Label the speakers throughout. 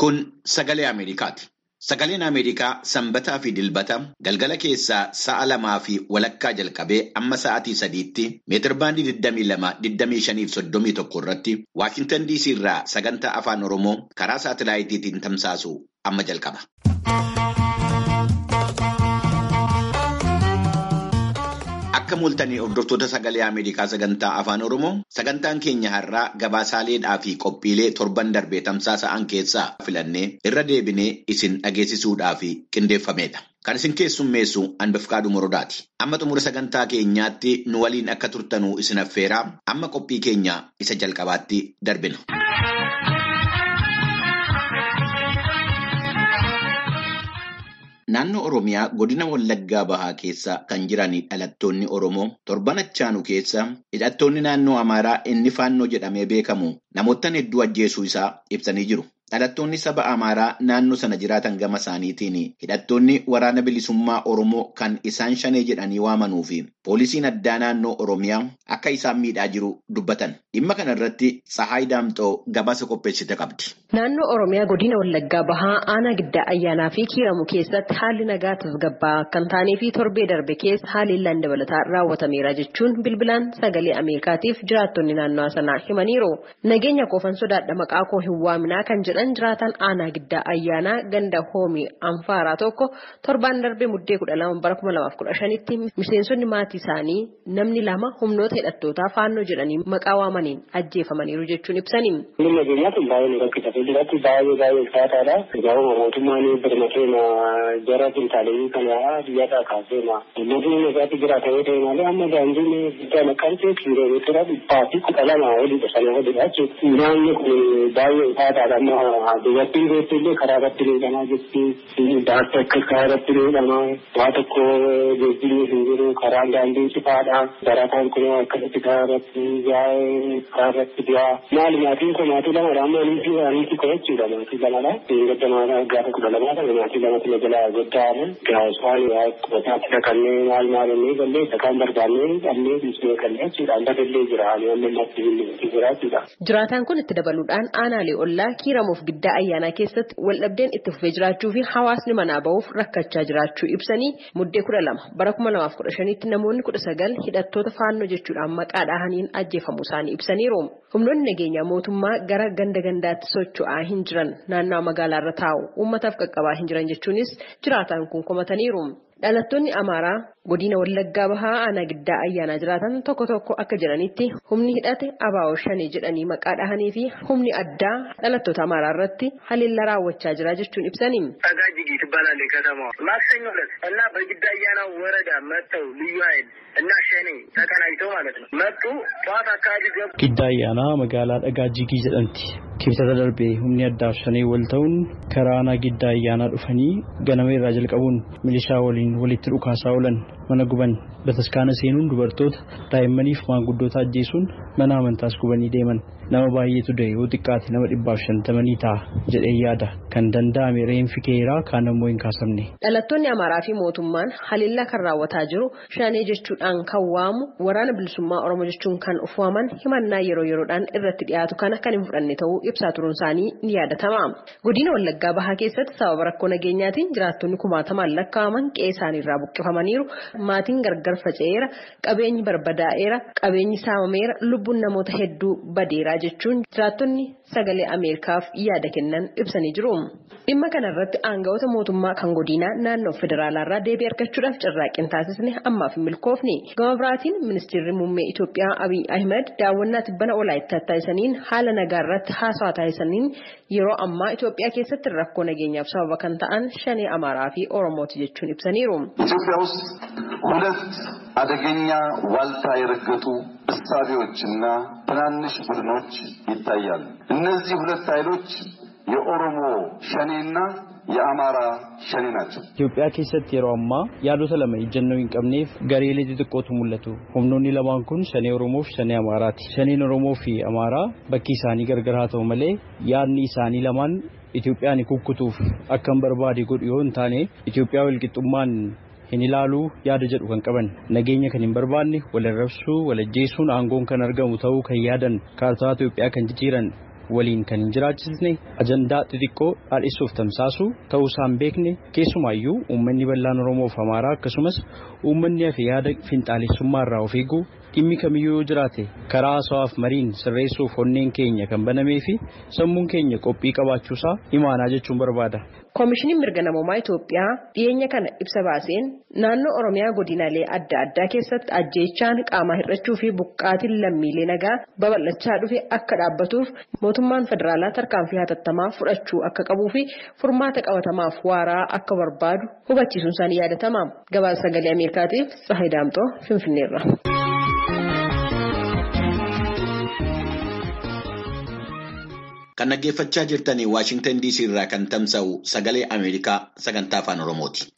Speaker 1: Kun sagalee Ameerikaati. Sagaleen Ameerikaa sanbataa fi dilbata galgala keessaa sa'a lamaa fi walakkaa jalqabee amma sa'aatii sadiitti meetirbaandii 22-25-31 irratti Waashintan DC irraa sagantaa afaan Oromoo karaa saatilaayitiitiin tamsaasu amma jalqaba. Akka mul'atanii hordoftoota sagalee Ameerikaa sagantaa afaan Oromoo sagantaan keenya har'aa gabaasaaleedhaa fi qophiilee torban darbee tamsaasa'an keessaa filannee irra deebinee isin dhageessisuudhaaf qindeeffamedha. Kan isin keessummeessu Anbafqaaduu Morodaati. Amma xumura sagantaa keenyaatti nu waliin akka turtanuu isin affeeraa amma qophii keenya isa jalqabaatti darbina. Naannoo Oromiyaa godina Wallaggaa Bahaa keessa kan jiran dhalattoonni Oromoo torban achaanu keessa hidhattoonni naannoo Amaaraa inni faannoo jedhamee beekamu namoota hedduu ajjeesuu isaa ibsanii jiru. Dhalattoonni saba Amaaraa naannoo sana jiraatan gama isaaniitiin hidhattoonni waraana bilisummaa Oromoo kan isaan shanee jedhanii waamanuu fi poolisiin addaa naannoo Oromiyaa akka isaan miidhaa jiru dubbatan. Dhimma kana irratti Sahaay Daamxoo gabaasa qopheessite qabdi.
Speaker 2: Naannoo Oromiyaa godina Wallaggaa Bahaa aanaa giddaa ayyaanaa fi kiiramu keessatti haalli nagaa tasgabbaa kan taanee fi torbee darbe keessa haalli dabalataa raawwatameera jechuun bilbilaan sagalee Ameerikaatiif jiraattonni naannoo sanaa himaniiru. Nageenya koofan sodaadha maqaa koo hin waaminaa kan jedhan jiraatan aanaa giddaa ayyaanaa ganda hoomii anfaaraa tokko torbaan darbee muddee kudha lama bara kuma lamaaf kudha shanitti miseensonni maatii isaanii namni lama humnoota hidhattootaa faannoo jedhanii maqaa waamaniin ajjeefamaniiru jechuun ibsani.
Speaker 3: Nageenyaa kun baay'ee nu rakkisa. Fuulduratti baay'ee baay'ee ulfaataadha. Egaa mootummaan birma keenya jara qintaalee kana biyyaadhaa kaaseema. Uummatni nagaatti jiraata yoo ta'e malee amma daandiin guddaa naqamtee kiiloomeetira dhibbaa fi kudha lama olidha sana olidha jechuudha. Naanni kun baay'ee ulfaataadha. Amma dubartiin beektu illee karaa irratti miidhamaa jirti. Daantii akka karaa irratti miidhamaa. Waa tokko geejjibni hin jiru. Karaan daandii cifaadha. Barataan kun akkasitti karaa irratti yaa'ee karaa irratti du'aa. Maali maatiin kun maatii lamadha. Amma niitii niitii koo jechuudha maatii lamadha. Gadda maatii gaafa kudha lamaadha. Maatii lamatti na jalaa goddaa'ame. Gaasfaan waa qubataatti dhaqannee maal maal innee gallee dhakaan barbaannee dhabnee dhiisnee gallee jechuudha. Amma dallee jira. Ani amma natti billee jira jechuudha.
Speaker 2: Jiraataan kun itti dabaluudhaan aanaalee ollaa kiiramuuf giddaa ayyaanaa keessatti waldhabdeen itti fufee jiraachuu fi hawaasni manaa ba'uuf rakkachaa jiraachuu ibsanii muddee kudha lama bara kuma lamaaf kudha shanitti namoonni kudha sagal hidhattoota faannoo jechuudhaan maqaa dhahaniin ajjeefamuu isaanii ibsaniiru. Humnoonni nageenyaa mootummaa gara ganda gandaatti socho'aa hin jiran naannawaa magaalaarra taa'u uummataaf qaqqabaa hin jiran jechuunis jiraataan kun komataniiru. Dhalattoonni Amaaraa godina Wallaggaa Bahaa aanaa giddaa ayyaanaa jiraatan tokko tokko akka jedhanitti humni hidhate abaa'oo shanii jedhanii maqaa dhahanii fi humni addaa dhalattoota Amaaraa irratti haleellaa raawwachaa jira jechuun ibsani.
Speaker 4: አጋጅጊ ትባላለች ከተማዋ። ማክሰኞ ዕለት እና በግዳ አያና ወረዳ መጥተው ልዩ ኃይል እና ሸኔ ተቀናጅተው ማለት ነው መጡ። ጠዋት አካባቢ ገቡ።
Speaker 5: Gidda ayyaanaa magaalaa dhagaa jigii jedhamti. Kibxata darbee humni addaa fi shanee wal ta'uun karaa aanaa giddaa ayyaanaa dhufanii ganama irraa jalqabuun milishaa waliin walitti dhukaasaa oolan mana guban bataskaana seenuun dubartoota daa'immaniif maanguddoota ajjeesuun mana amantaas gubanii deeman nama baay'eetu du'e yoo xiqqaate nama dhibbaaf shantamanii ta'a jedhee yaada kan danda'ame reenfi keeraa kaan ammoo hin kaasamne.
Speaker 2: Dhalattoonni Amaaraa fi mootummaan haleellaa kan raawwataa jiru shanee jechuudhaan kan waamu waraana bilisummaa Oromoo jechuun kan of waaman himannaa yeroo yeroodhaan irratti dhiyaatu kana kan hin fudhanne ta'uu ibsaa turuun isaanii ni yaadatama. Godina Wallaggaa Bahaa keessatti sababa rakkoo nageenyaatiin jiraattonni kumaatamaan lakkaa'aman qe'ee isaaniirraa buqqifamaniiru. Maatiin gargar faca'eera, qabeenyi barbadaa'eera, qabeenyi saamameera, lubbuun namoota hedduu badeera jechuun jiraattonni sagalee Ameerikaaf yaada kennan ibsanii jiru. Dhimma kana irratti aangawoota mootummaa kan godinaa naannoo federaalaarraa deebii argachuudhaaf carraaqqii taasisne ammaaf hin milkoofne. Gama biraatiin ministeerri muummee Itoophiyaa Abiy Ahmed daawwannaa tibbana olaayittaa taasisaniin haala nagaa irratti haasawaa taasisaniin yeroo ammaa Itoophiyaa keessatti rakkoo nageenyaaf sababa kan ta'an shanee Amaaraa fi Oromooti jechuun ibsaniiru.
Speaker 6: ኢትዮጵያ ውስጥ ሁለት አደገኛ ዋልታ የረገጡ እሳቤዎችና ትናንሽ ቡድኖች ይታያሉ። እነዚህ ሁለት ኃይሎች የኦሮሞ ሸኔና የአማራ ሸኔ ናቸው።
Speaker 5: Itoophiyaa keessatti yeroo ammaa yaadota lama ejjennoo hin qabneef gareelee xixiqqootu mul'atu. Humnoonni lamaan kun shanee Oromoo fi shanee Amaaraati. Shaneen Oromoo fi Amaaraa bakki isaanii gargar haa ta'u malee yaadni isaanii lamaan Itoophiyaan kukkutuuf akkan barbaade godhu yoo hin taane Itoophiyaa walqixxummaan hin ilaaluu yaada jedhu kan qaban nageenya kan hin barbaanne wal arrabsuu wal ajjeesuun aangoon kan argamu ta'uu kan yaadan kaartaa Itoophiyaa kan jijjiiran waliin kan hin jiraachisne ajandaa xixiqqoo dhaadhisuuf tamsaasu ta'uu isaan beekne keessumaayyuu uummanni bal'aan Oromoo fi Amaaraa akkasumas uummanni hafe yaada finxaalessummaa irraa of eeguu dhimmi kamiyyuu yoo jiraate karaa haasawaaf mariin sirreessuuf onneen keenya kan banamee fi sammuun keenya qophii qabaachuusaa imaanaa jechuun barbaada.
Speaker 2: Koomishiniin mirga namoomaa Itoophiyaa dhiyeenya kana ibsa baaseen naannoo Oromiyaa godinaalee adda addaa keessatti ajjeechaan qaamaa hir'achuu fi buqqaatiin lammiilee nagaa babal'achaa dhufe akka dhaabbatuuf mootummaan federaalaa tarkaanfii hatattamaa fudhachuu akka qabuu fi furmaata qabatamaaf waaraa akka barbaadu hubachiisuun isaanii yaadatama. Gabaasa sagalee Ameerikaatiif Tsahayi Daamxoo Finfinneerra.
Speaker 1: Kan dhaggeeffachaa jirtanii Waashingtan DC irraa kan tamsa'u sagalee Ameerikaa sagantaa afaan Oromooti.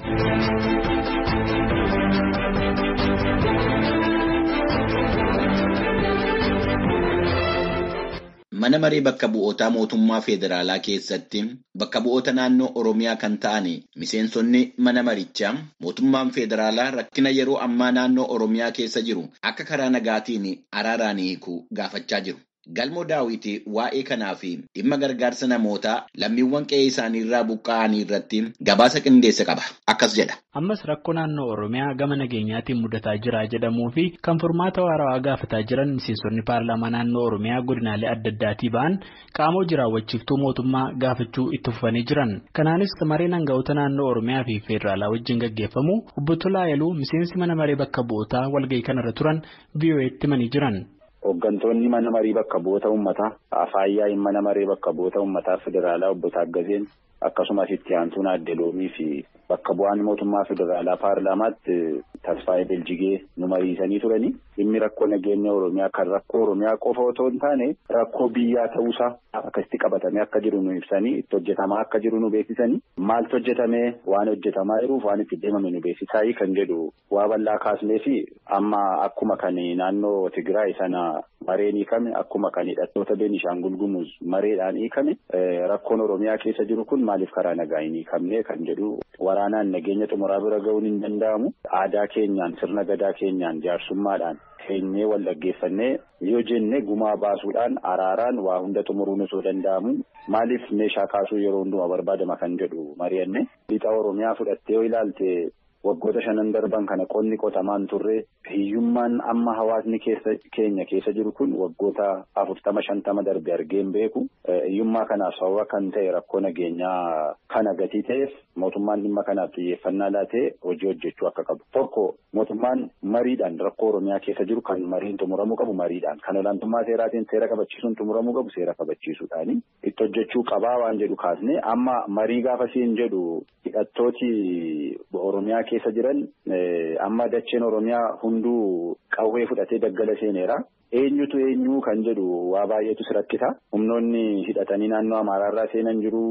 Speaker 1: Mana maree bakka bu'ootaa mootummaa federaalaa keessatti bakka bu'oota naannoo Oromiyaa kan ta'an miseensonni mana marichaa mootummaan federaalaa rakkina yeroo ammaa naannoo Oromiyaa keessa jiru akka karaa nagaatiin araaraan hiikuu gaafachaa jiru. Galmoo daawwitii waa'ee kanaa fi dhimma gargaarsa namootaa lammiiwwan qe'ee isaanii irraa buqqa'anii irratti gabaasa qindeesse qaba. Akkas jedha.
Speaker 7: Ammas rakkoo naannoo Oromiyaa gama nageenyaatiin mudataa jira jedhamuu fi kan furmaata waarawaa gaafataa jiran miseensonni paarlaamaa naannoo Oromiyaa godinaalee adda addaatii ba'an qaamoo jiraawwachiiftuu mootummaa gaafachuu itti fufanii jiran. Kanaanis mareen hangafoota naannoo Oromiyaa fi Feederaalaa wajjin gaggeeffamu obbo Tolaayiluu miseensi mana maree bakka bu'ootaa walgahii kanarra turan VOA'tti himanii jiran.
Speaker 8: Hooggantoonni mana marii bakka bu'oota uummataa Afaayyaa mana maree bakka bu'oota uummataa federaalaa obbo Taaggazeen akkasumas itti aantuun adde loomii fi bakka bu'aan mootummaa federaalaa paarlaamaatti Tasfaayee Beljigee nu mariisanii turanii dhimmi rakkoo nageenya Oromiyaa kan rakkoo Oromiyaa qofa otoo hin taane rakkoo biyyaa ta'uusaa akkasitti qabatamee akka jiru nu ibsanii itti hojjetamaa akka jiru nu beeksisanii maaltu hojjetamee waan hojjetamaa jiruuf waan itti deemame nu beeksisaa kan jedhu waa bal'aa kaasnee fi amma akkuma kan naannoo Tigraay sana mareen hiikame akkuma kan hidhattoota Beenishaangul Gumuz mareedhaan hiikame rakkoon Oromiyaa keessa jiru kun maaliif karaa nagaa hin hiikamne kan jedhu waraanaan nageenya xumuraa bira ga'uun hin danda'amu aadaa keenyaan sirna gadaa keenyaan jaarsummaadhaan keenyee wal dhaggeeffannee yoo jenne gumaa baasuudhaan araaraan waa hunda xumuruun osoo danda'amu maaliif meeshaa kaasuu yeroo hundumaa barbaadama kan jedhu mari'anne lixa Oromiyaa fudhattee yoo ilaalte waggoota shanan darban kana qonni qotamaan turre hiyyummaan amma hawaasni keessa keenya keessa jiru kun waggoota afurtama shantama darbe argeen beeku hiyyummaa kanaaf sababa kan ta'e rakkoo nageenyaa kana gatii ta'eef mootummaan dhimma kanaaf xiyyeeffannaa laatee hojii hojjechuu akka qabu tokko mootummaan mariidhaan rakkoo oromiyaa keessa jiru kan mariin xumuramuu qabu mariidhaan kan olaantummaa seeraatiin seera kabachiisuun xumuramuu qabu seera kabachiisuudhaani itti hojjechuu qabaa waan jedhu kaasne amma marii gaafasiin jedhu hidhattooti oromiyaa keessa jiran amma dacheen oromiyaa hunduu qawwee fudhatee daggala seeneera. Eenyutu eenyu kan jedhu waa baay'eetu si rakkisa. Humnoonni hidhatanii naannoo Amaaraarraa seenan jiru.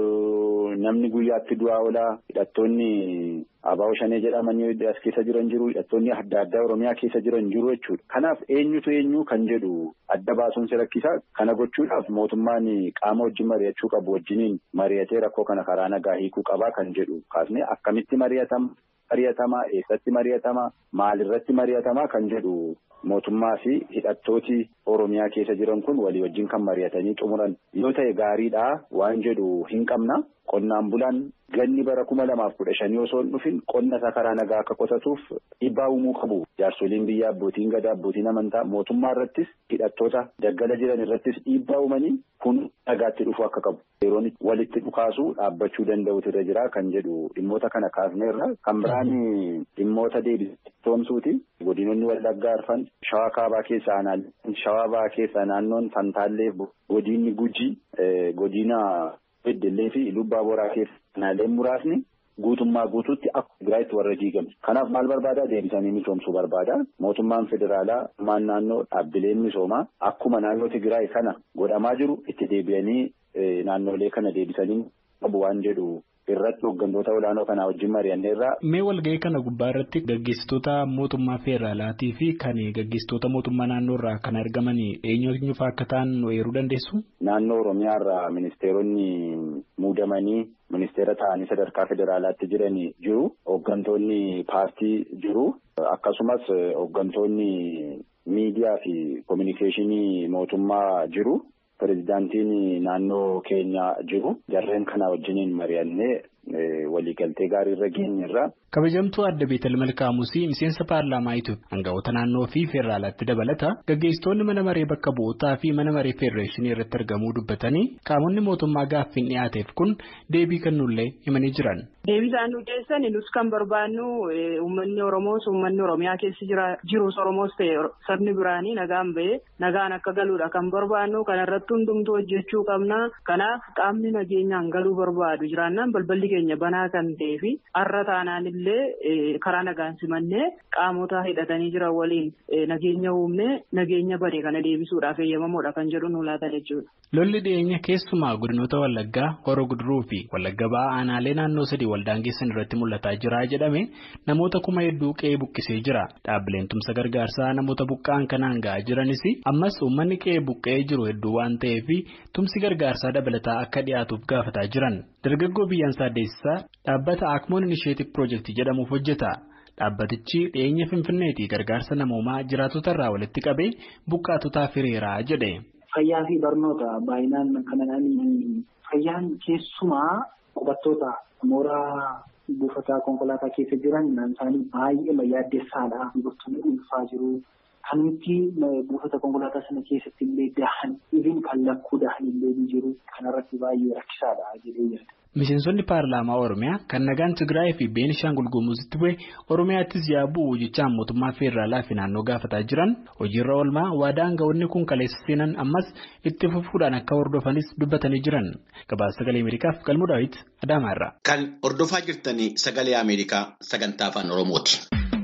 Speaker 8: Namni guyyaatti du'aa oolaa. Hidhattoonni Abaa'oo Shanee jedhamanii as keessa jiran jiru. Hidhattoonni adda addaa Oromiyaa keessa jiran jiru jechuudha. Kanaaf eenyutu eenyu kan jedhu adda baasuun si rakkisa. Kana gochuudhaaf mootummaan qaama wajjin mari'achuu qabu wajjiniin mari'atee rakkoo kana karaa nagaa hiikuu qabaa kan jedhu kaasne akkamitti mari'atama. mari'atamaa eessatti mari'atamaa maalirratti mari'atamaa kan jedhu mootummaa fi hidhattooti oromiyaa keessa jiran kun walii wajjin kan mari'atanii xumuran yoo ta'e gaariidha waan jedhu hin qabna qonnaan bulaan ganni bara kuma lamaaf kudha shanii osoo hin dhufin qonna isaa karaa nagaa akka qotatuuf dhiibbaa uumuu qabu jaarsoliin biyyaa abbootiin gadaa abbootiin amantaa mootummaa irrattis hidhattoota daggala jiran irrattis dhiibbaa uumanii kun nagaatti dhufuu akka qabu yeroon walitti dhukaasuu dhaabbachuu danda'utu irra jira kan jedhu dhimmoota kana kaasneerra kan biraan dhimmoota deebisitoomsuuti godinonni wallaggaa arfan shawaa kaabaa keessaa aanaalee shawaa ba'aa keessaa naannoon fantaallee godinni gujii godina beddellee fi lubbaa boraa keessa aanaaleen muraasni guutummaa guutuutti akka Tigraayitti warra diigame. Kanaaf maal barbaada deebisanii misoomsuu barbaada. Mootummaan federaalaa maan naannoo dhaabbileen misoomaa akkuma naannoo Tigraay kana godhamaa jiru itti deebi'anii naannolee kana deebisanii qabu waan jedhu irratti hooggantoota olaanoo kanaa wajjin mari'anneerra.
Speaker 7: Mee walga'ii kana gubbaa irratti gaggeessitoota mootummaa federaalaatii fi kan gaggeessitoota mootummaa naannoo irraa kan argaman eenyutu fa'aa akka ta'an eeruu dandeessu?
Speaker 8: Naannoo Oromiyaa irraa ministeeronni muudamanii ministeera ta'anii sadarkaa federaalaatti jiran jiru. Hooggantoonni paartii jiru. Akkasumas hooggantoonni miidiyaa fi kominikeeshinii mootummaa jiru. pirezidaantiin naannoo keenya jiru jarreen kana wajjiniin mari'annee waliigaltee gaarii irra geenyerra.
Speaker 7: Kabajamtuu adda Beetel Malkaamusii miseensa paarlaamaa Itoophiyaa aangawoota naannoo fi feeraalaatti dabalata gaggeessitoonni mana maree bakka bu'ootaa fi mana maree feedereeshinii irratti argamuu dubbatanii qaamonni mootummaa gaaffiin dhiyaateef kun deebii kennullee himanii jiran.
Speaker 9: Deebii isaan nu dhiyeessan nus kan barbaannu uummanni Oromoos uummanni Oromiyaa keessa jirus Oromoos ta'e sabni biraanii nagaan bahee nagaan akka galuudha kan barbaannu kanarratti hundumtuu hojjechuu qabna kanaaf qaamni nageenyaan galuu barbaadu jiraannaan balballi keenya banaa kan ta'ee fi har'a taanaan illee karaa nagaan simannee qaamota hidhatanii jiran waliin nageenya uumnee nageenya bade kana deebisuudhaaf eeyyamamoodha kan jedhu nu laatan jechuudha.
Speaker 7: Lolli dhiyeenya keessumaa godinoota Wallaggaa, Horo Guduruu fi Wallagga Ba'aa aanaalee naannoo sadii waldaangeessan irratti mul'ataa jira jedhame namoota kuma hedduu qe'ee buqqisee jira. Dhaabbileen tumsa gargaarsaa namoota buqqa'an kanaan ga'aa jiranis ammas uummanni qe'ee buqqa'ee jiru hedduu waan ta'eef tumsi gargaarsaa dabalataa akka dhiyaatuuf gaafataa jiran. Dargaggoo biyyaan saaddeessisaa dhaabbata Akmoon Inisheetif Piroojeektii jedhamuuf hojjeta. Dhaabbatichi dhiyeenya Finfinneetii gargaarsa namoomaa jiraatota irraa walitti qabee buqqaatotaaf hiriiraa jedhe.
Speaker 10: Fayyaa fi barnoota baay'inaan kanaan fayyaan keessumaa qubattoota mooraa buufata konkolaataa keessa jiran isaanii baay'ee yaaddeessaadha. Dubartoonni ulfaa jiru. Kan nuti buufata konkolaataa sana keessatti illee dahan ifiin kan lakkuu dahan illee ni jiru. Kanarratti baay'ee rakkisaadha jedhee yaada.
Speaker 7: Miseensonni paarlaamaa Oromiyaa kan nagaan Tigraay fi Beenishaangul Gumuuzitti bu'e Oromiyaattis yaabuu jechaan mootummaa feederaalaa fi naannoo gaafataa jiran hojiirra oolmaa waadaa aangawoonni kun kaleessa seenan ammas itti fufuudhaan akka hordofanis dubbatanii jiran. Gabaasa sagalee Ameerikaaf galmuu daawwiti Adaamaarraa.
Speaker 1: Kan hordofaa jirtanii sagalee Ameerikaa sagantaa afaan Oromooti.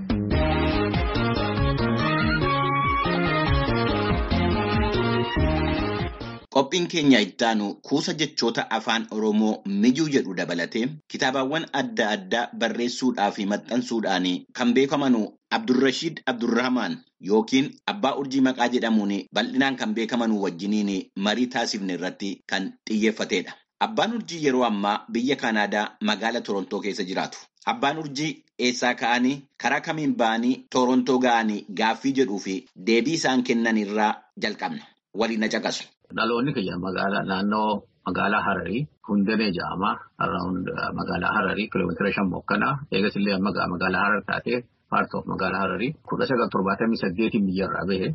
Speaker 1: Qophiin keenya ittaanu kuusa jechoota afaan Oromoo mijuu jedhu dabalatee kitaabawwan adda addaa barreessuudhaa fi maxxansuudhaan kan beekaman Abdurrashiid Abdurrahmaan yookiin Abbaa Urjii Maqaa jedhamuun bal'inaan kan beekaman wajjiniin marii taasifne irratti kan xiyyeeffatedha. Abbaan Urjii yeroo ammaa biyya Kanaadaa magaala Torontoo keessa jiraatu. Abbaan Urjii eessaa ka'anii karaa kamiin ba'anii Torontoo ga'anii gaaffii jedhuu fi deebii isaan kennan irraa jalqabna. Waliin na caqasu.
Speaker 11: Dhaloonni kiyya magaalaa naannoo magaalaa Hararii Hundanee jedhama. Magaalaa Hararii kiiloomeetira shan mokkana. Eegas illee magaalaa Harar taatee paartoof magaalaa Hararii kudha sagal torbaatamii saddeetiin biyyarraa bahe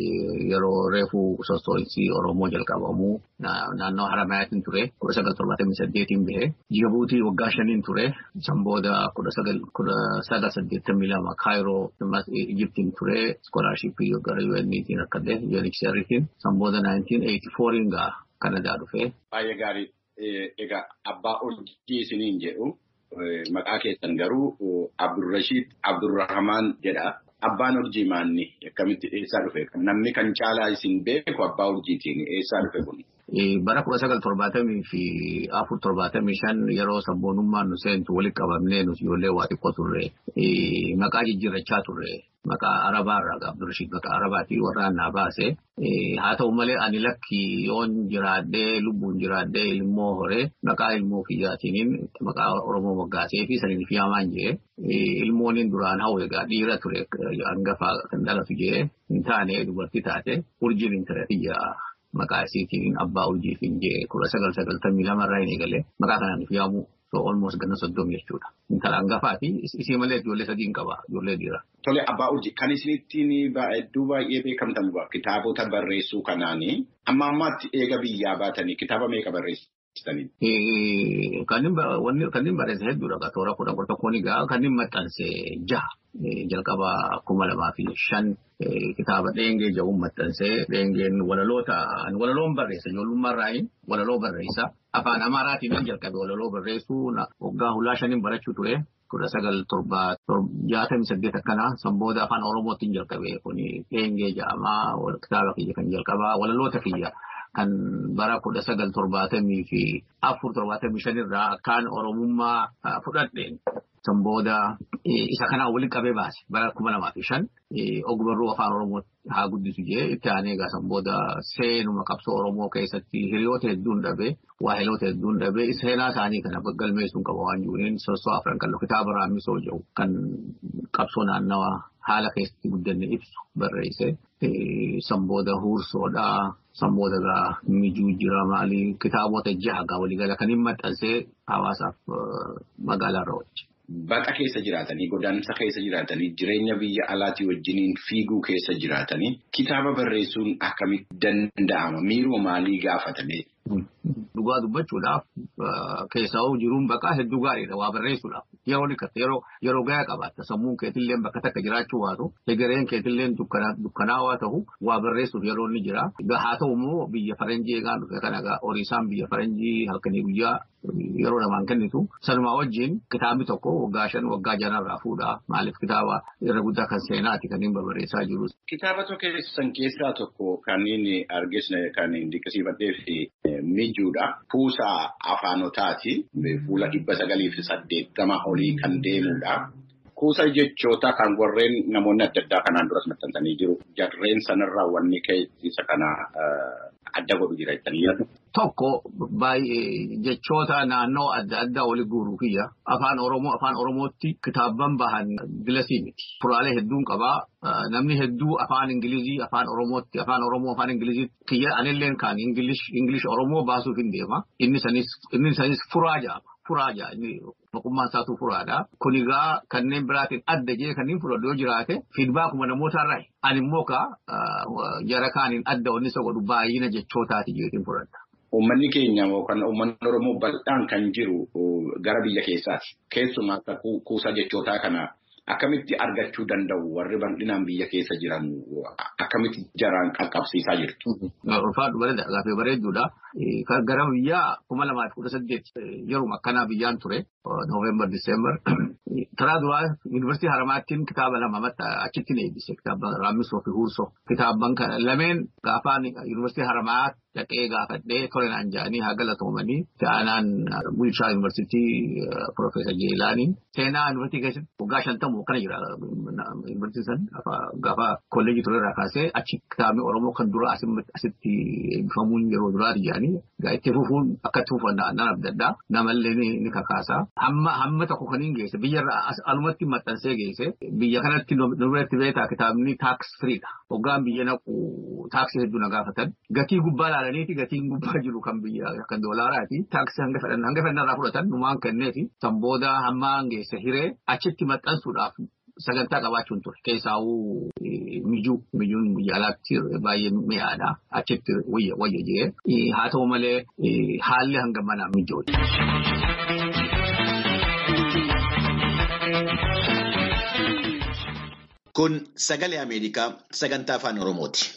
Speaker 11: yeroo reefuu sossoo'insi Oromoo jalqabamuu naannoo Haramaayatiin ture kudha sagal torbaatamii saddeetiin bahe Jibuutii waggaa shaniin ture san booda kudha sagal saddeettamii lama Kaayiroo Ijiptiin ture iskoolaarshiippii gara UN'tiin akkadde UNHCR'tiin san booda 1984 gaa Kanadaa dhufe.
Speaker 12: Baay'ee gaarii. Egaa abbaa urjii isiniin jedhu maqaa keessan garuu Abdurrashiid Abdurrahmaan jedha. Abbaan urjii maanni akkamitti eessaa dhufe? Namni kan caalaa isin beeku abbaa urjiitiin eessaa dhufe kun?
Speaker 11: Bara kudha sagal torbaatamii fi afur torbaatamii shan yeroo sabboonummaan nu seentu walitti qabamnee nuti ijoollee waa xiqqoo turre. Maqaa jijjiirrachaa turre. Maqaa Arabaa irraa Abdurrashiid maqaa Arabaatii warraan naa baase. Haa ta'u malee ani lakki yoon jiraadhee lubbuun jiraadhee ilmoo horee maqaa ilmoo kiyyaatiin maqaa Oromoo moggaasee fi saniin fi yaamaan jee ilmooniin duraan hawwe egaa dhiira ture hangafa kan dhalatu jee hin taane dubartii taate urjiin hin ture kiyya maqaa isiitiin abbaa urjiitiin jee kudha sagal sagaltamii lamarraa hin eegale maqaa kanaan fi yaamu almost ganna soddom jechuudha. Intala hangafaa fi isii malee ijoollee sadii hin qaba ijoollee dhiira.
Speaker 12: Tole abbaa urjii kan isinittiin hedduu baay'ee beekamtan kitaabota barreessuu kanaanii amma ammaatti eega biyyaa baatanii kitaaba meeqa barreessitanii?
Speaker 11: Kanneen barreesse hedduudha toora kudha kudha tokkoon egaa kanneen maxxanse jaha jalqaba kuma lamaa fi shan kitaaba dheengee jedhuun maxxansee dheengeen walaloota walaloon barreessa ijoollummaa irraa walaloo barreessa afaan amaaraatiin jalqabe walaloo barreessuu waggaa hulaa shaniin barachuu ture. kudha sagal torba jaatamii saddeet akkanaa san booda afaan oromootiin jalqabe kun dheengee jedhamaa kitaaba kiyya kan jalqabaa walaloota kiyya kan bara kudha sagal torbaatamii fi afur torbaatamii shanirraa akkaan oromummaa fudhadheen San booda isa kanaan waliin qabee baase bara kuma lamaa fi shan ogbarruu afaan Oromoo haa guddisu jee itti aanee egaa san booda seenuma qabsoo Oromoo keessatti hiriyoota hedduun dhabee waahiloota hedduun dhabee seenaa isaanii kana galmeessuun qaba waan jiruun soosoo afran kan kitaaba raammisoo jedhu kan qabsoo naannawaa haala keessatti guddanne ibsu barreesse. San booda huursoodhaa. San booda egaa mijuu jira maalii kitaabota jaha egaa waliigala kan hin maxxansee hawaasaaf magaalaa irra oolche.
Speaker 12: Baqa keessa jiraatanii godaansa keessa jiraatanii jireenya biyya alaatii wajjiniin fiiguu keessa jiraatanii kitaaba barreessuun akkamitti danda'ama miiroo maalii gaafatanii.
Speaker 11: Dhugaa dubbachuudhaaf keessaa jiruun baqaa hedduu gaariidha waa barreessuudhaaf yeroo dhiqatte yeroo gahaa qabaatta sammuun keetillee bakka takka jiraachuu baatu egereen keetillee dukkanaawaa ta'u waa barreessuuf yeroo inni jira haa ta'u immoo biyya faranjii eegaan dhufe kan egaa horiisaan biyya faranjii halkanii guyyaa yeroo namaan kennitu sanumaa wajjin kitaabni tokko waggaa shan waggaa janarraa fuudhaa maaliif kitaaba irra guddaa kan seenaati kan hin barreessaa jiru.
Speaker 12: Kitaaba tokko keessan keessaa tokko kan inni argisne kan dinqisiifadhee fi mijuudha. Kuusaa afaanotaati. Fuula dhibba sagalii fi saddeettama olii kan deemudha. Kuusa jechoota kan warreen namoonni adda addaa kanaan duras maxxansanii jiru. Jarreen sanarraa wanni isa kana adda godhu jira jettanii
Speaker 11: Tokko baay'ee jechoota naannoo adda addaa wali guuruu kiyya afaan Oromoo afaan Oromootti kitaabban bahan gilasii miti. Furaalee hedduun qabaa. Namni hedduu afaan Ingilizii afaan Oromootti afaan Oromoo afaan Ingilizii kiyya anilleen kan Ingilish Oromoo baasuuf hin deema. Inni sanis furaa jaama. Furaa jaa inni boqummaan isaatu furaadha. Kun egaa kanneen biraatiin adda jee kanneen fudhadhu yoo jiraate fiidbaakuma namootarraa ani immoo kaa jara kaaniin adda wanni isa godhu baay'ina jechootaati jeetiin fudhadha.
Speaker 12: Uummanni keenya yookaan uummanni Oromoo bal'aan kan jiru gara biyya keessaati. Keessumaa akka kuusaa jechootaa kana akkamitti argachuu danda'u warri bal'inaan biyya keessa jiran akkamitti jaraan qaqqabsiisaa jirtu.
Speaker 11: Ulfaadhu bareeda gaafee bareedduudha. Gara biyyaa kuma lamaa fi kudha saddeet yeruma akkanaa biyyaan ture Nooveembar Diseembar. Karaa duraa yuunivarsiitii Haramaattiin kitaaba lama achitti na eebbise kitaaba Raammisoo fi Huursoo. Kitaabban kana lameen gaafaan yuunivarsiitii Haramaa dhaqee gaafadhee tole naan jedhanii haa galatoomanii ta'anaan bulchaa yuunivarsiitii Profeesar Jeelaanii seenaa yuunivarsiitii keessatti waggaa shantamu akkana jira yuunivarsiitii san gaafa kolleejii ture irraa kaasee achi kitaabni Oromoo kan dura asitti eebbifamuun yeroo duraati jedhanii itti fufuun akka itti fufan nan abdaddaa namallee ni kakaasaa. Hamma tokko kan hin geesse biyyarraa alumatti maxxansee geesse biyya kanatti nu biratti beekaa kitaabni taaks firiidha. Hoggaan biyya naqu taaksii hedduu na gaafatan gatii gubbaa ilaalaniiti gatiin gubbaa jiru kan biyya kan doolaaraati taaksii hanga fedhan hanga fedhanirraa fudhatan numaan kenneefi san booda hamma geesse hiree achitti maxxansuudhaaf sagantaa qabaachuun ture keessaawuu mijuu mijuun biyya alaatti baay'ee mi'aadha achitti wayya wayya jee haa ta'u malee haalli hanga manaa mijooti.
Speaker 1: Kun sagalee Ameerikaa sagantaa afaan Oromooti.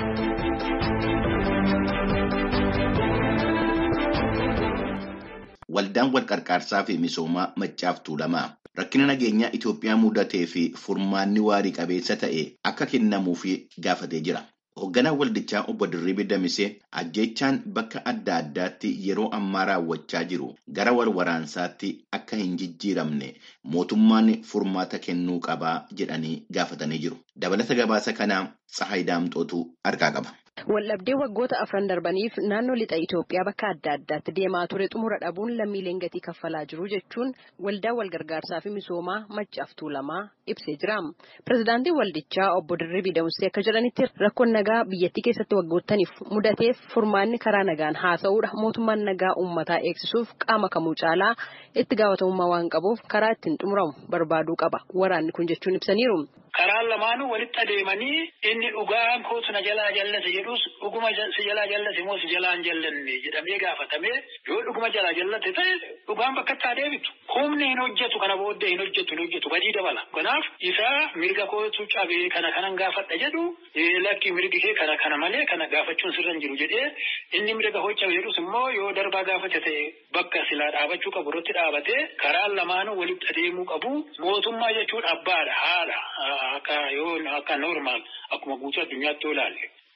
Speaker 1: Waldaan wal qarqaarsaa fi misoomaa Maccaaf Tuulamaa rakkina nageenyaa Itoophiyaa mudatee fi furmaanni waarii qabeessa ta'e akka kennamuuf gaafatee jira. Hoogganaan waldichaa obbo Dirribii Damisee ajjechaan bakka adda addaatti yeroo ammaa raawwachaa jiru gara wal waraansaatti akka hin jijjiiramne mootummaan furmaata kennuu qabaa jedhanii gaafatanii jiru. Dabalata gabaasa kanaa Tsahaay Daamxootu harkaa qaba.
Speaker 2: Waldhabdee waggoota afran darbaniif naannoo lixa Itoophiyaa bakka adda addaatti deemaa ture xumura dhabuun lammiileen gatii kaffalaa jiru jechuun waldaa walgargaarsaa fi misoomaa Maccaaf Tuulamaa ibsee jira. Pireezidaantiin waldichaa obbo Dirribii Damusee akka jedhanitti rakkoon nagaa biyyattii keessatti waggoottaniif mudateef furmaanni karaa nagaan haasa'uudha. Mootummaan nagaa uummataa eegsisuuf qaama kamuu caalaa itti gaafatamummaa waan qabuuf karaa ittiin xumuramu barbaaduu qaba. Waraanni kun jechuun ibsaniiru.
Speaker 13: Karaan lamaanuu walitti adeemanii inni dhugaan kootu na jalaa jallate jedhus dhuguma si jalaa jallate moo si jalaa hin jallanne jedhamee gaafatamee yoo dhuguma jalaa jallate ta'e dhugaan bakka itti adeemitu. Humni hin hojjetu kana booddee hin hojjetu hin hojjetu badii dabala. Kanaaf isa mirga kootu cabee kana kanan gaafadha jedhu lakki mirgi kee kana kana malee kana gaafachuun sirra hin jiru jedhee inni mirga koo cabe jedhus immoo yoo darbaa gaafate ta'e bakka silaa dhaabachuu qabu irratti dhaabatee karaan lamaanuu walitti adeemuu qabu mootummaa jechuun abbaadha haadha. akka yoo akka normaal akkuma guutuu addunyaatti yoo ilaalle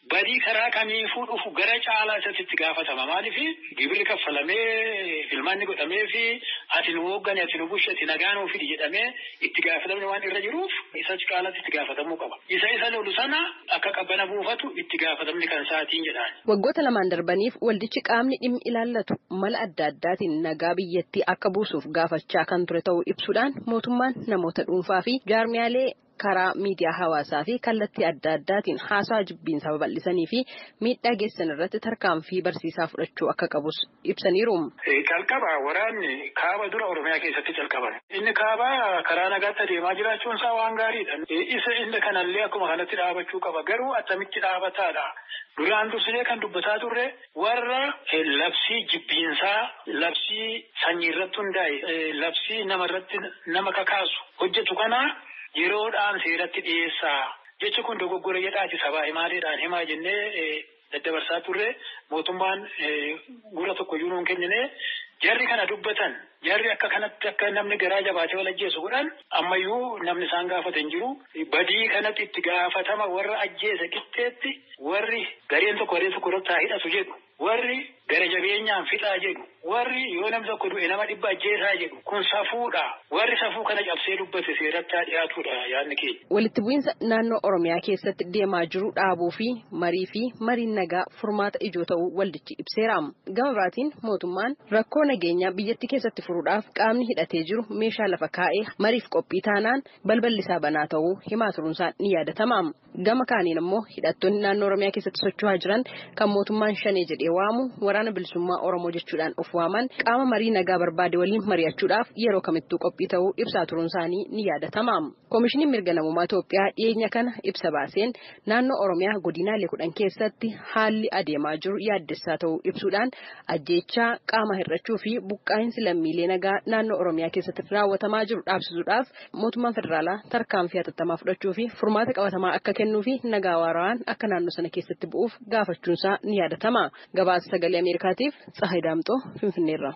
Speaker 13: badii karaa kamiifuu dhufu gara caalaa isatti itti gaafatama. Maaliif gibirri kaffalamee filmaanni godhamee fi ati nu hooggane ati nu bushe ati nagaa nuu fidi jedhamee itti gaafatamni waan irra jiruuf isa caalatti itti gaafatamuu qaba. Isa isa lolu sana akka qabbana buufatu itti gaafatamni kan isaatiin jedhaan.
Speaker 2: Waggoota lamaan darbaniif waldichi qaamni dhimmi ilaallatu mala adda addaatiin nagaa biyyattii akka buusuuf gaafachaa kan ture ta'uu ibsuudhaan mootummaan namoota dhuunfaa fi jaarmiyaalee karaa miidiyaa hawaasaa fi kallattii adda addaatiin haasaa jibbiinsa babal'isanii fi miidhaa geessan irratti tarkaanfii barsiisaa fudhachuu akka qabus ibsaniiru.
Speaker 13: Calqaba waraanni kaaba dura Oromiyaa keessatti calqaban. Inni kaaba karaa nagaatti adeemaa jiraachuun isaa waan gaariidha. Isa inni kanallee akkuma kanatti dhaabachuu qaba. Garuu attamitti dhaabataadha. Duraan dursinee kan dubbataa turre warra labsii jibbiinsaa labsii sanyii irratti hundaa'e labsii namarratti nama kakaasu hojjetu kana yeroodhaan seeratti dhiyeessaa jechi kun dogoggora jedhaati sabaa himaaleedhaan himaa jennee daddabarsaa turre mootummaan gura tokko iyyuu nuun kennine jarri kana dubbatan jarri akka kanatti akka namni garaa jabaatee wal ajjeesu godhan ammayyuu namni isaan gaafate hin jiru badii kanatti itti gaafatama warra ajjeese qixxeetti warri gareen tokko gareen tokko irratti haa hidhatu jedhu warri gara jabeenyaan fixaa jedhu warri yoo namni tokko du'e nama dhibba ajjeesaa jedhu kun safuudha warri safuu kana cabsee dubbate seeratti haa dhiyaatudha yaadni keenya.
Speaker 2: Walitti bu'iinsa naannoo Oromiyaa keessatti deemaa jiru dhaabuu fi marii fi mariin nagaa furmaata ijoo ta'uu waldichi ibseera. Gama biraatiin mootummaan rakkoo nageenyaa biyyattii keessatti furuudhaaf qaamni hidhatee jiru meeshaa lafa kaa'ee mariif qophii taanaan balballi isaa banaa ta'uu himaa turuunsaa ni yaadatama. Gama kaaniin immoo hidhattoonni naannoo Oromiyaa keessatti socho'aa jiran kan mootummaan shanee jedhee waamu waraana bilisummaa Oromoo jechuudhaan of waaman qaama marii nagaa barbaade waliin mari'achuudhaaf yeroo kamittuu qophii ta'uu ibsaa turuun isaanii ni yaadatama. Koomishiniin mirga namummaa Itoophiyaa dhiyeenya kana ibsa baaseen naannoo Oromiyaa godinaalee kudhan keessatti haalli adeemaa jiru yaaddessaa ta'uu ibsuudhaan ajjeechaa qaama hir'achuu fi buqqaa'insi lammiilee nagaa naannoo Oromiyaa keessatti raawwatamaa jiru dhaabsisuudhaaf mootummaan federaalaa tarkaanfii hatattamaa fudhachuu fi furmaata qabatamaa akka kennuu fi nagaa waaraan akka naannoo sana keessatti bu'uuf gaafachuunsaa ni yaadatama. Gabaasa sagalee Ameerikaatiif Tsahayi Daamxoo Finfinneerra.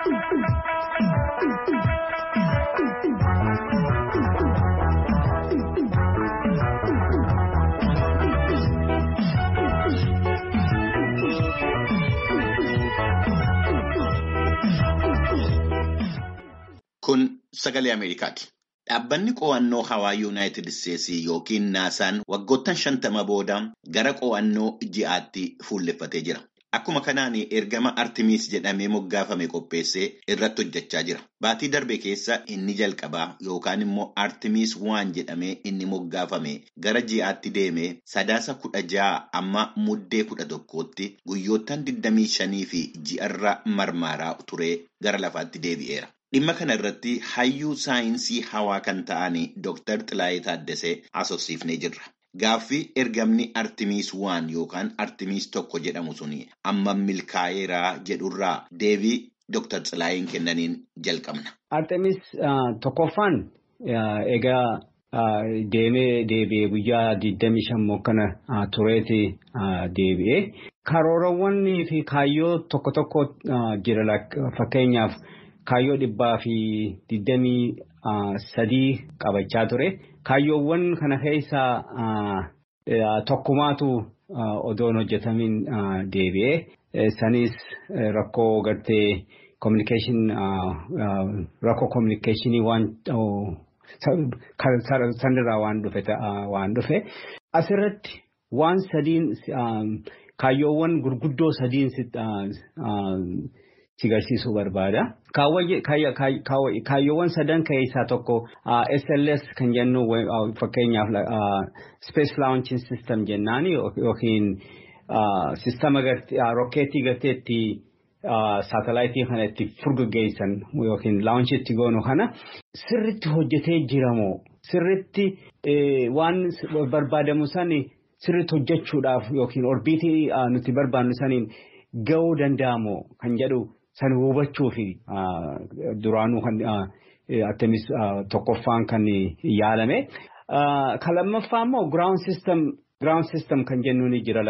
Speaker 1: Kun sagalee Ameerikaati. Dhaabbanni qo'annoo hawaa Yuunaayitid Isteetsii yookiin naasaan waggoottan shantama booda gara qo'annoo ji'aatti fuulleffatee jira. Akkuma kanaan ergama Artimiis jedhamee moggaafame qopheessee irratti hojjechaa jira. Baatii darbe keessa inni jalqabaa yookaan immoo Artimiis waan jedhamee inni moggaafame gara ji'aatti deemee sadaasa kudha ja'a amma muddee kudha tokkootti guyyoottan 25 fi ji'arra marmaaraa turee gara lafaatti deebi'eera. Dhimma kana irratti hayyuu saayinsii hawaa kan ta'an Dr. Xilaayee Taaddasee haasofsiifnee jirra. Gaaffii ergamni Artimiis waan yookaan Artimiis tokko jedhamu suni amma milkaa'eeraa jedhurraa deebii Dr. Xilaayeen kennaniin jalqabna.
Speaker 14: Artimiis tokkoffaan egaa deemee deebi'ee guyyaa 25 kana tureeti deebi'ee karoorawwanii fi kaayyoo tokko tokko jira fakkeenyaaf. Kaayyoo dhibbaa fi digdamii sadii qabachaa ture. Kaayyoowwan kana keessaa tokkumaatu odoon hojjetamin deebi'ee sanis rakkoo gartee rakkoo kominikeeshinii waan sanirraa waan dhufe waan dhufe asirratti waan sadiin kaayyoowwan gurguddoo sadiin si garsiisuu barbaada. Kaayyoowwan sadan keessaa tokko SLS kan jennu fakkeenyaaf Space Launching System jennaan yookiin sistama rokkeettii garteetti saatalaayitii kana itti furgaggeessan yookiin launch itti goonu kana sirritti hojjetee jiramoo sirritti waan barbaadamu sani sirritti hojjechuudhaaf yookiin orbiitii nuti barbaannu saniin ga'uu danda'amoo kan jedhu. San hubachuu fi duraanuu kan Artemis tokkoffaan kan yaalame. Kan lammaffaa immoo ground system ground system kan jennuun ni jira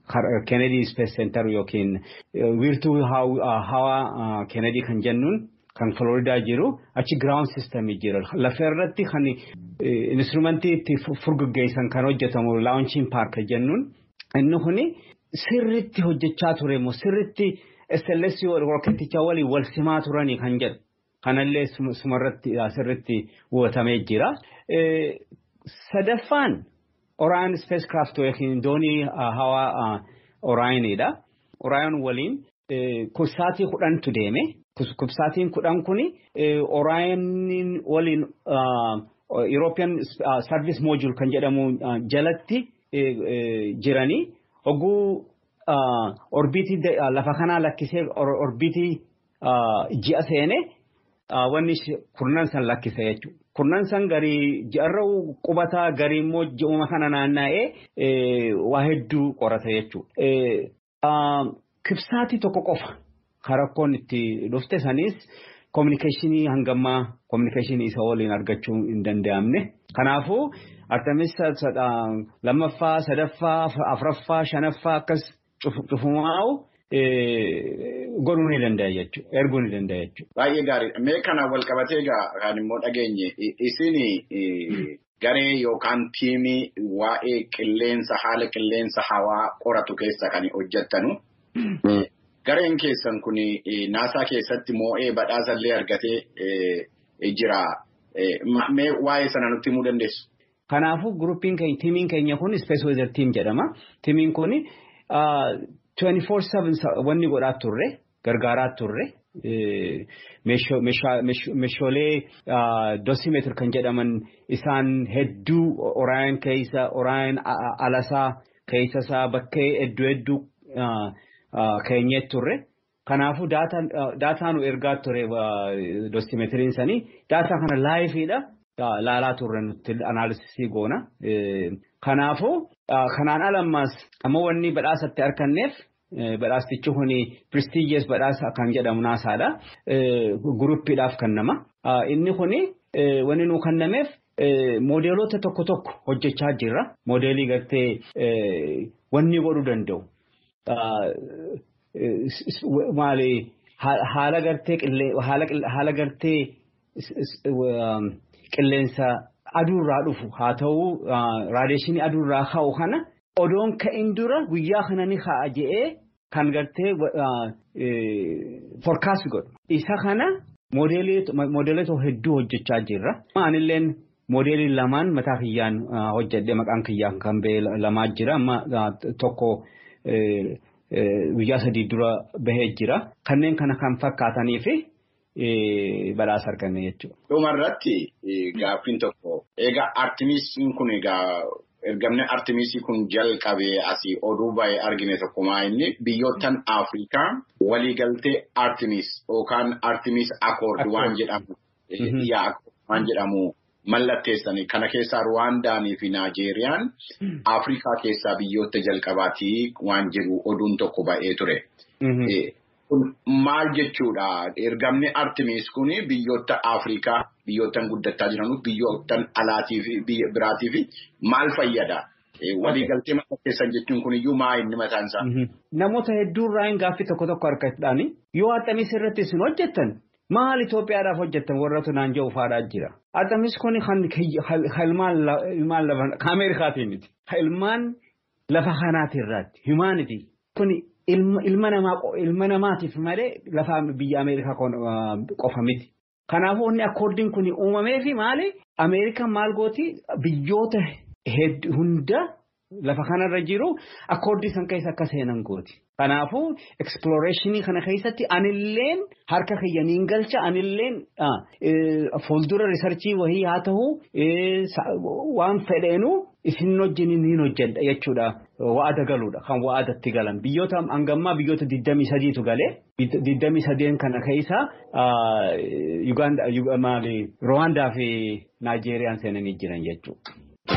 Speaker 14: Kennedy Space Center yookiin wiirtuu hawaa Kennedy kan jennuun kan Floridaa jiru achi giraawun sistemii jira. Lafa irratti kan instrumentii itti furguggeessan kan hojjetamu laawunchiin paarka jennuun inni kuni sirritti hojjechaa ture immoo sirritti SLS roketicha waliin wal simaa turanii kan jedhu. Kanallee sumarratti sirritti hubatamee jira. Sadaffaan Oraan Spacecraft yookiin doonii hawaa Oraayiniidha. Oraayin waliin kubsaatii kudhantu deeme. Kubsaatiin kudhan kuni Oraayin waliin European Service Module kan jedhamu jalatti jiranii hogguu orbiitii lafa kanaa lakkisee orbiitii ji'a seene wanni kurnan san lakkise jechuudha. Kurnan san garii ji'arra qubataa garii immoo ji'uma kana naanna'ee waa hedduu qorata jechuudha. Kibsaatii tokko qofa karakkoon itti dhufte sanis koominikeeshinii hangammaa koominikeeshinii isa waliin argachuu hin danda'amne. Kanaafuu Artemis lammaffaa, sadaffaa, afuraffaa, shanaffaa akkas cufumaa'u godhuu ni danda'a jechuudha. Erguu ni danda'a jechuudha.
Speaker 12: Baay'ee gaariidha. Mee kana wal qabatee egaa kan immoo dhageenye isin garee yookaan tiimii waa'ee qilleensa haala qilleensa hawaa qoratu keessa kan hojjettanu. Gareen keessan kun naasaa keessatti moo'ee badhaasallee argatee jira. Mee waa'ee sana nutti himuu dandeessu?
Speaker 14: Kanaafuu gurupiin keenya tiimiin keenya kun Space Weather Team jedhama. Tiimiin kun 24/7 wanni godhaa turre gargaaraa turre. Meeshaalee dosimeetir kan jedhaman isaan hedduu Oraayin keessa Oraayin alasaa keessa isaa bakkee hedduu hedduu keenyee turre. Kanaafuu daataa nu ergaa ture dosimeetiriin sanii daataa kana laayifiidha. Laalaa turre nuti anaalisisii goona. Kanaafuu kanaan alammaas amma wanni badhaasatti arganneef badhaastichi kuni prestigious badhaasa kan jedhamu naasaadha. Guruppiidhaaf kennama. Inni kuni wanni nu kennameef moodeelota tokko tokko hojjechaa jirra. Moodeelii gartee wanni godhuu danda'u. Maali haala gartee haala gartee qilleensa aduurraa dhufu haa ta'u raadeeshinii aduurraa ka'u kana odoon ka'in dura guyyaa kana ni ka'a je'ee kan gartee forecast godhu. Isa kana moodeelota hedduu hojjechaa jirra. Anilleen moodeelii lamaan mataa kiyyaan hojjedhe maqaan kiyyaan kan ba'e lamaa jira. Amma tokko guyyaa sadii dura bahee jira. Kanneen kana kan fakkaatanii fi badhaasa arganne jechuudha.
Speaker 12: Dhumarratti gaaffiin tokko egaa artimisiin kun egaa ergamni artimisii kun jalqabee asii oduu baay'ee argine tokkumaa inni biyyoottan Afrikaa waliigaltee artimis yookaan artimis akoord waan jedhamu waan jedhamu mallatteessanii kana keessaa Ruwaandaanii fi Naajeeriyaan Afrikaa keessaa biyyoota jalqabaatii waan jedhu oduun tokko ba'ee ture. Kun maal jechuudha? Ergamni Artimis kun biyyoota Afrikaa biyyoottan guddataa jiran biyyoottan alaatii fi biraatii fi maal fayyada? Waliigaltee mallatteessan jechuun kun iyyuu maa inni mataan isaa?
Speaker 14: Namoota hedduurraa gaaffii tokko tokko argachuudhaani yoo Artemis irratti isin hojjettan maal Itoophiyaadhaaf hojjettan warratu naan jedhu faadhaa jira. Artemis kun kan ilmaan lafa Ameerikaatiin miti. Ilmaan lafa kanaati irraatti humanity kuni. ilma namaa ilma namaatiif malee lafa biyya Ameerikaa qofa miti. Kanaafuu inni akkoordiin kun uumamee fi maali? Ameerikaan maal gooti biyyoota hunda lafa kanarra jiru akkoordii san keessa akka seenan gooti. Kanaafuu eksploreeshinii kana keessatti anilleen harka kiyyaniin galcha anilleen fuuldura riisarchii wayii haa ta'u waan fedheenu isin wajjin ni hojjedha jechuudha wa'ada galuudha kan wa'adatti galan biyyoota hangammaa biyyoota 23tu galee 23 kana keessa Rwaandaa fi Naajeeriyaan seenanii jiran jechuudha.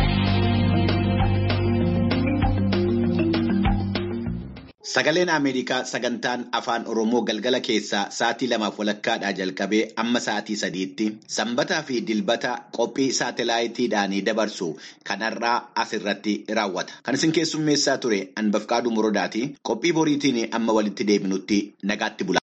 Speaker 1: Sagaleen Ameerikaa sagantaan afaan Oromoo galgala keessaa sa'aatii lamaaf walakkaadhaa jalqabee amma sa'aatii sadiitti sanbataa fi dilbata qophii saatalaayitiidhaan dabarsu kanarraa asirratti raawwata. Kan isin keessummeessaa ture Anbafqaaduu Morodaati. Qophii boriitiin amma walitti deebinutti nagaatti bula.